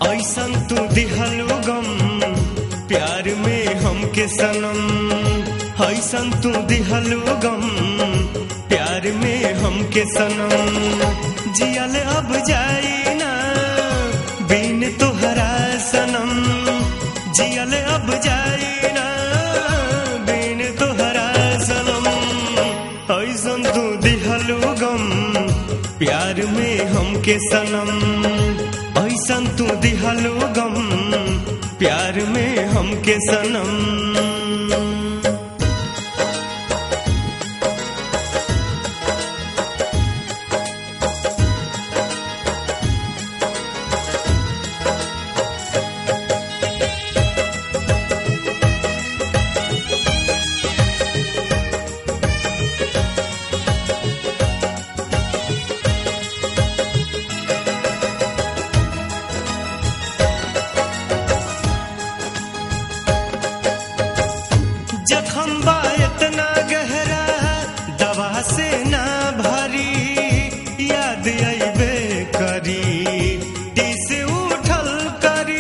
ऐसन तू दिहलु गम प्यार में हमके सनम ऐसन तू दिहलु गम प्यार में हमके सनम जियल अब जाई ना बिन तोहरा सनम जियल अब जाई ना बिन तोहरा सनम ऐसन तू दिहलु गम प्यार में हमके सनम ऐसन तू दिहलु गम प्यार में हमके सनम जखम बा इतना गहरा दवा से ना भारी याद अबे करी दिस उठल करी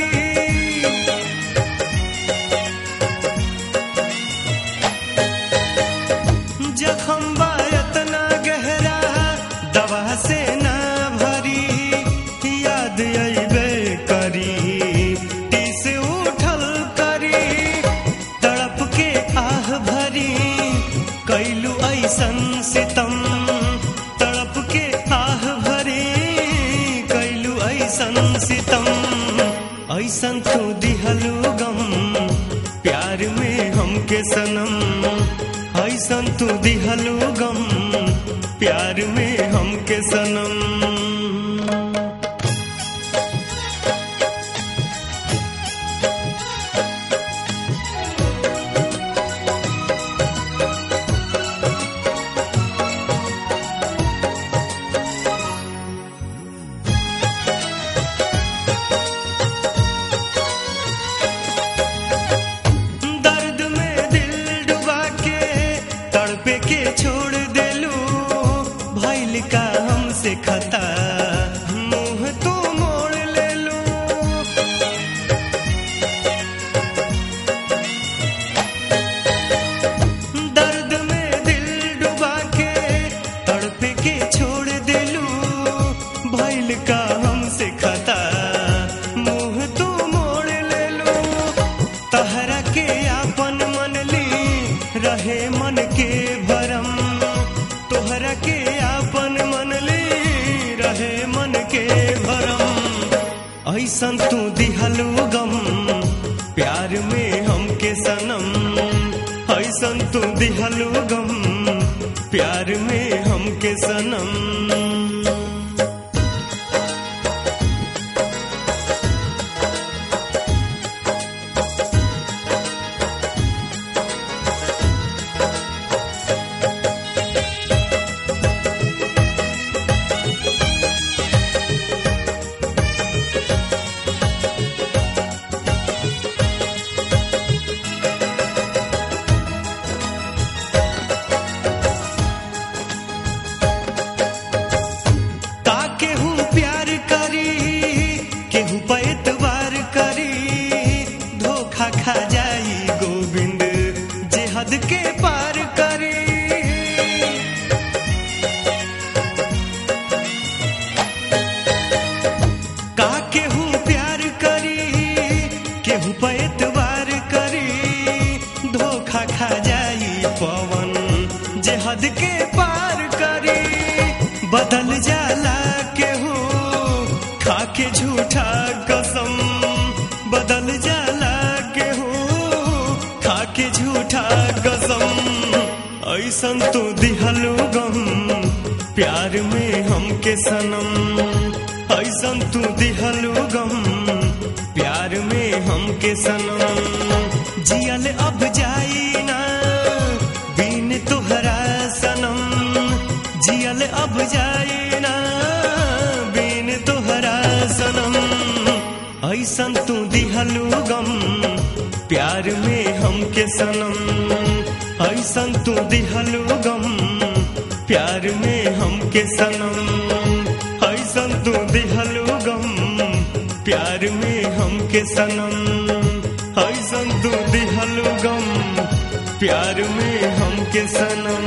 जखम बा इतना गहरा दवा से ना भरी याद अबे करी दिस उठल करी तड़प के आह भरी कैलू ऐसन सितम तड़प के आह भरी कैलू ऐसन सितम ऐसन तू दिहलू गम प्यार में हमके सनम ऐसन तू दिहलू गम प्यार में हमके सनम दर्द में दिल डुबा के तड़पे के छोड़ देलू भैल का हमसे खता मुंह तू मोड़ लेलू दर्द में दिल डुबा के तड़पे के छोड़ देलू भैल का हमसे खता मुंह तू मोड़ लेलू तहरा के आपन मन ली रहे मन के भरम तोहरा के आपन मन ली रहे मन के भरम ऐसन तू दिहलू गम प्यार में हमके सनम ऐसन तू दिहलू गम प्यार में हमके सनम का केहू प्यार करी केहू पे एतबार करी धोखा खा जाई गोविंद जे हद के पार करी का केहू प्यार करी केहू पे एतबार करी धोखा खा जाई पवन जे हद के पार करी बदल जाला केहू खा के झूठा कसम बदल जाला केहू खा के झूठा कसम ऐसन तो दिहलू गम प्यार में हमके सनम ऐसन तू दिहलू गम प्यार में हमके सनम जियल अब जाई ना बिन तोहरा सनम जियल अब जाई ना बिन तोहरा सनम ऐसन तू दिहलू गम प्यार में हमके सनम ऐसन तू दिहलू गम प्यार में हमके सनम ऐसन तू दिहलू गम प्यार में सनम ऐसन तू दिहलु गम प्यार में हमके सनम